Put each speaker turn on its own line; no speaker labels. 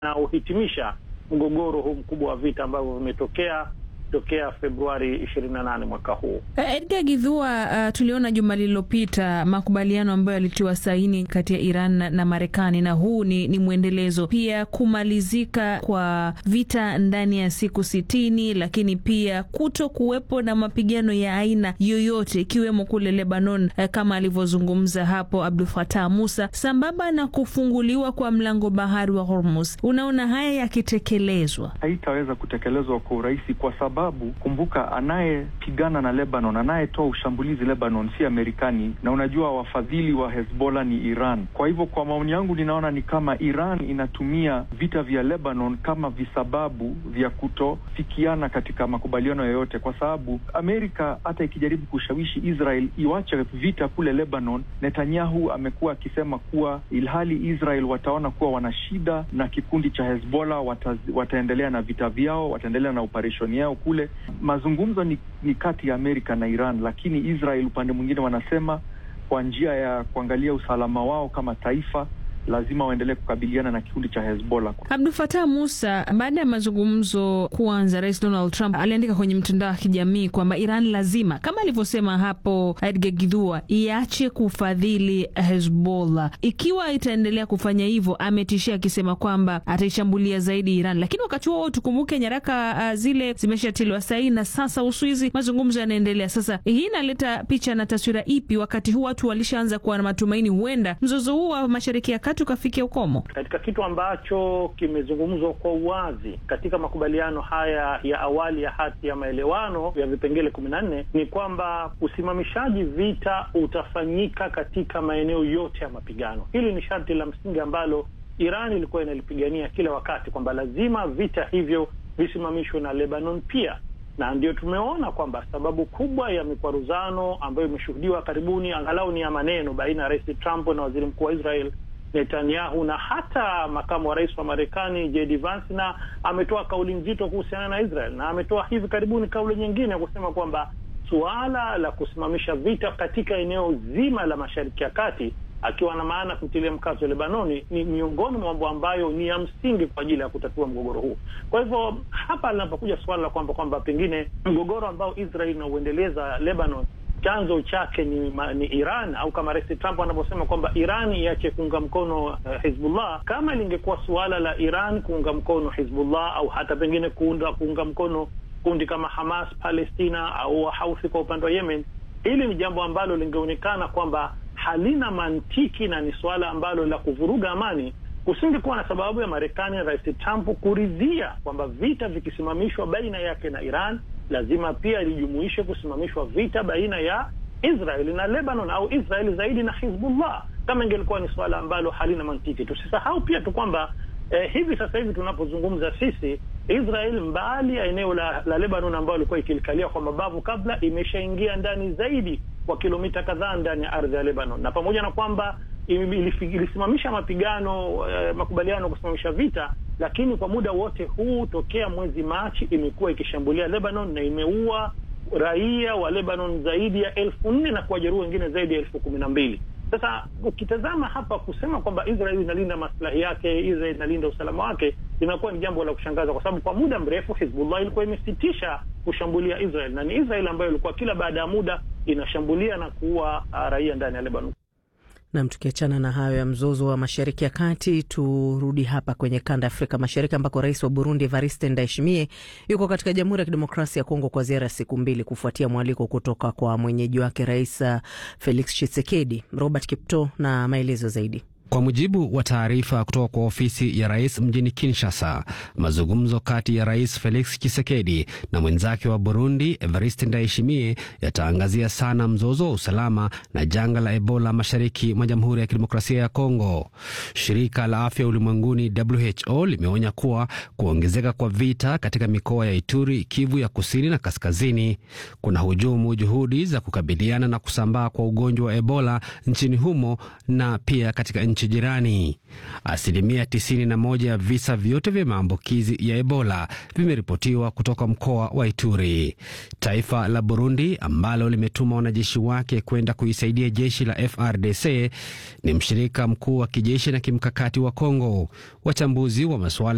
unaohitimisha mgogoro huu mkubwa wa vita ambavyo vimetokea tokea Februari 28 mwaka huu.
Edgar Githua, uh, tuliona juma lililopita makubaliano ambayo yalitiwa saini kati ya Iran na, na Marekani na huu ni, ni mwendelezo pia kumalizika kwa vita ndani ya siku sitini, lakini pia kuto kuwepo na mapigano ya aina yoyote ikiwemo kule Lebanon, uh, kama alivyozungumza hapo Abdul Fatah Musa, sambamba na kufunguliwa kwa mlango bahari wa Hormuz. Unaona haya yakitekelezwa,
haitaweza kutekelezwa kwa urahisi kwa sababu kumbuka, anayepigana na Lebanon, anayetoa ushambulizi Lebanon si Amerikani, na unajua wafadhili wa Hezbollah ni Iran. Kwa hivyo, kwa maoni yangu, ninaona ni kama Iran inatumia vita vya Lebanon kama visababu vya kutofikiana katika makubaliano yoyote, kwa sababu Amerika hata ikijaribu kushawishi Israel iwache vita kule Lebanon, Netanyahu amekuwa akisema kuwa ilhali Israel wataona kuwa wana shida na kikundi cha Hezbollah, wata, wataendelea na vita vyao, wataendelea na operesheni yao kule. Mazungumzo ni, ni kati ya Amerika na Iran, lakini Israel upande mwingine wanasema kwa njia ya kuangalia usalama wao kama taifa lazima waendelee kukabiliana na kikundi cha Hezbollah.
Abdul Fatah Musa, baada ya mazungumzo kuanza, Rais Donald Trump aliandika kwenye mtandao wa kijamii kwamba Iran lazima, kama alivyosema hapo Edgar Githua, iache kufadhili Hezbollah. Ikiwa itaendelea kufanya hivyo, ametishia akisema kwamba ataishambulia zaidi Iran. Lakini wakati huo tukumbuke nyaraka uh, zile zimeshatiliwa saini na sasa Uswizi, mazungumzo yanaendelea. Sasa hii inaleta picha na taswira ipi, wakati huu watu walishaanza kuwa na matumaini huenda mzozo huu wa Mashariki ya tukafikia ukomo
katika kitu ambacho kimezungumzwa kwa uwazi katika makubaliano haya ya awali ya hati ya maelewano ya vipengele kumi na nne ni kwamba usimamishaji vita utafanyika katika maeneo yote ya mapigano. Hili ni sharti la msingi ambalo Iran ilikuwa inalipigania kila wakati kwamba lazima vita hivyo visimamishwe na Lebanon pia, na ndio tumeona kwamba sababu kubwa ya mikwaruzano ambayo imeshuhudiwa karibuni, angalau ni ya maneno, baina ya Rais Trump na waziri mkuu wa Israel Netanyahu na hata makamu wa rais wa Marekani JD Vance, na ametoa kauli nzito kuhusiana na Israel, na ametoa hivi karibuni kauli nyingine ya kusema kwamba suala la kusimamisha vita katika eneo zima la Mashariki ya Kati, akiwa na maana kutilia mkazo Lebanoni, ni miongoni mwa mambo ambayo ni ya msingi kwa ajili ya kutatua mgogoro huu. Kwa hivyo hapa linapokuja suala la kwamba kwamba pengine mgogoro ambao Israel inauendeleza Lebanon chanzo chake ni, ni Iran au kama Rais Trump anavyosema kwamba Iran iache kuunga mkono uh, Hizbullah. Kama lingekuwa suala la Iran kuunga mkono Hizbullah au hata pengine kuunda, kuunga mkono kundi kama Hamas Palestina au Wahauthi kwa upande wa Yemen, hili ni jambo ambalo lingeonekana kwamba halina mantiki na ni suala ambalo la kuvuruga amani. Kusingekuwa na sababu ya Marekani na Rais Trump kuridhia kwamba vita vikisimamishwa baina yake na Iran lazima pia lijumuishe kusimamishwa vita baina ya Israeli na Lebanon au Israeli zaidi na Hizbullah, kama ingelikuwa ni suala ambalo halina mantiki. Tusisahau pia tu kwamba eh, hivi sasa hivi tunapozungumza sisi, Israel mbali ya eneo la, la Lebanon ambayo ilikuwa ikilikalia kwa mabavu kabla, imeshaingia ndani zaidi kwa kilomita kadhaa ndani ya ardhi ya Lebanon, na pamoja na kwamba ilisimamisha mapigano eh, makubaliano kusimamisha vita, lakini kwa muda wote huu tokea mwezi Machi imekuwa ikishambulia Lebanon na imeua raia wa Lebanon zaidi ya elfu nne na kuwajeruhi wengine zaidi ya elfu kumi na mbili. Sasa ukitazama hapa kusema kwamba Israel inalinda maslahi yake, Israel inalinda usalama wake, linakuwa ni jambo la kushangaza, kwa sababu kwa muda mrefu Hizbullah ilikuwa imesitisha kushambulia Israel na ni Israel ambayo ilikuwa kila baada ya muda inashambulia na kuua raia ndani ya Lebanon.
Nam, tukiachana na hayo ya mzozo wa mashariki ya kati, turudi hapa kwenye kanda ya Afrika Mashariki ambako rais wa Burundi Evariste Ndayishimiye yuko katika Jamhuri ya Kidemokrasia ya Kongo kwa ziara ya siku mbili kufuatia mwaliko kutoka kwa mwenyeji wake Rais Felix Tshisekedi. Robert Kipto na maelezo zaidi.
Kwa mujibu wa taarifa kutoka kwa ofisi ya rais mjini Kinshasa, mazungumzo kati ya rais Felix Tshisekedi na mwenzake wa Burundi Evariste Ndayishimiye yataangazia sana mzozo wa usalama na janga la Ebola mashariki mwa Jamhuri ya Kidemokrasia ya Kongo. Shirika la Afya Ulimwenguni WHO limeonya kuwa kuongezeka kwa vita katika mikoa ya Ituri, Kivu ya kusini na kaskazini kuna hujumu juhudi za kukabiliana na kusambaa kwa ugonjwa wa Ebola nchini humo na pia katika nchi jirani. Asilimia 91 ya visa vyote vya maambukizi ya Ebola vimeripotiwa kutoka mkoa wa Ituri. Taifa la Burundi ambalo limetuma wanajeshi wake kwenda kuisaidia jeshi la FRDC ni mshirika mkuu wa kijeshi na kimkakati wa Kongo. Wachambuzi wa masuala